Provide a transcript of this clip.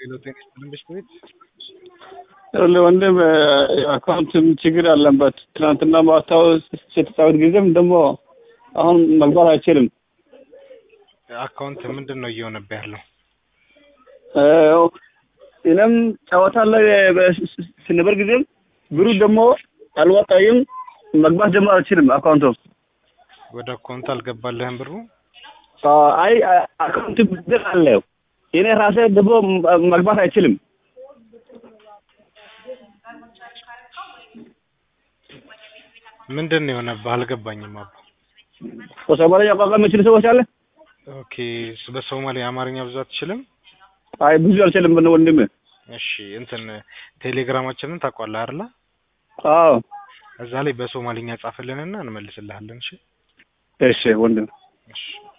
ሄሎ ጤና ይስጥልኝ በሽታ ቤት ወንድም አካውንትም ችግር አለበት። ትናንትና ማታው ስትጫወት ጊዜም ደግሞ አሁን መግባት አይችልም። አካውንት ምንድን ነው እየሆነብህ ያለው? እኔም ጨዋታ ላይ ስንበር ጊዜም ብሩ ደግሞ አልወጣይም መግባት ደግሞ አልችልም። አካውንቱ ወደ አካውንት አልገባልህም ብሩ? አይ አካውንት ብር አለው እኔ ራሴ ደግሞ መግባት አይችልም። ምንድን ነው የሆነብህ? አልገባኝም አባ። በሶማሊያ ቋንቋ የሚችል ሰዎች አለ? ኦኬ በሶማሌ አማርኛ ብዙ አትችልም? አይ ብዙ አልችልም ወንድም። እሺ እንትን ቴሌግራማችንን ታውቀዋለህ አይደለ? አዎ እዛ ላይ በሶማሊኛ ጻፍልንና እንመልስልሃለን። እሺ እሺ ወንድም እሺ